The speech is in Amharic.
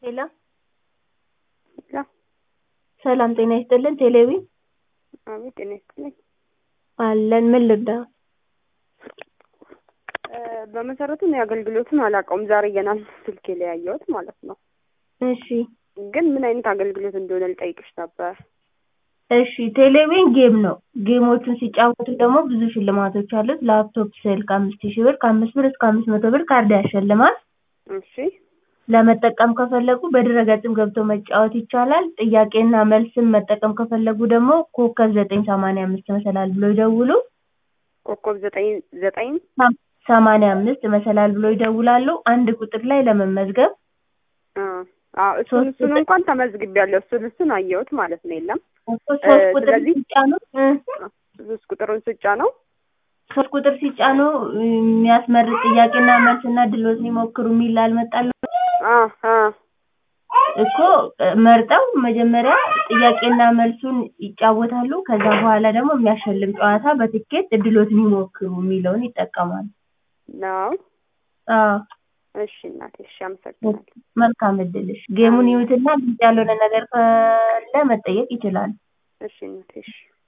ሄሎ ሄሎ ሰላም ጤና ይስጥልን ቴሌቢ አቤት ጤና ይስጥልኝ። አለን ምን ልርዳዎት? በመሰረቱ እኔ አገልግሎቱን አላውቀውም። ዛሬ ገና ስልኬ ላይ ያየሁት ማለት ነው። እሺ ግን ምን አይነት አገልግሎት እንደሆነ ልጠይቅሽ ነበር። እሺ ቴሌቪዥን ጌም ነው። ጌሞቹን ሲጫወቱ ደግሞ ብዙ ሽልማቶች አሉት። ላፕቶፕ፣ ስልክ አምስት ሺህ ብር ከአምስት ብር እስከ አምስት መቶ ብር ካርድ ያሸልማል። እሺ ለመጠቀም ከፈለጉ በድረገጽም ገብተው መጫወት ይቻላል። ጥያቄና መልስም መጠቀም ከፈለጉ ደግሞ ኮከብ ዘጠኝ ሰማንያ አምስት መሰላል ብሎ ይደውሉ። ኮከብ ዘጠኝ ዘጠኝ ሰማንያ አምስት መሰላል ብሎ ይደውላሉ። አንድ ቁጥር ላይ ለመመዝገብ አ አዎ እሱን እሱን እንኳን ተመዝግቤያለሁ። እሱን እሱን አየሁት ማለት ነው። የለም ሶስት ቁጥር ስለዚህ- ሲጫኑ እ ሶስት ቁጥሩን ስጫ ነው ሶስት ቁጥር ሲጫኑ የሚያስመርጥ ጥያቄና መልስና ድሎትን ይሞክሩ የሚል አልመጣሉ አ አ እኮ መርጠው መጀመሪያ ጥያቄና መልሱን ይጫወታሉ። ከዛ በኋላ ደግሞ የሚያሸልም ጨዋታ በትኬት እድሎትን ይሞክሩ የሚለውን ይጠቀማሉ። ነው። አዎ እሺ እናቴ፣ እሺ አመሰግናለሁ። መልካም እድልሽ። ጌሙን ይዩትና ግልጽ ያልሆነ ነገር ካለ መጠየቅ ይችላሉ። እሺ እናቴ፣ እሺ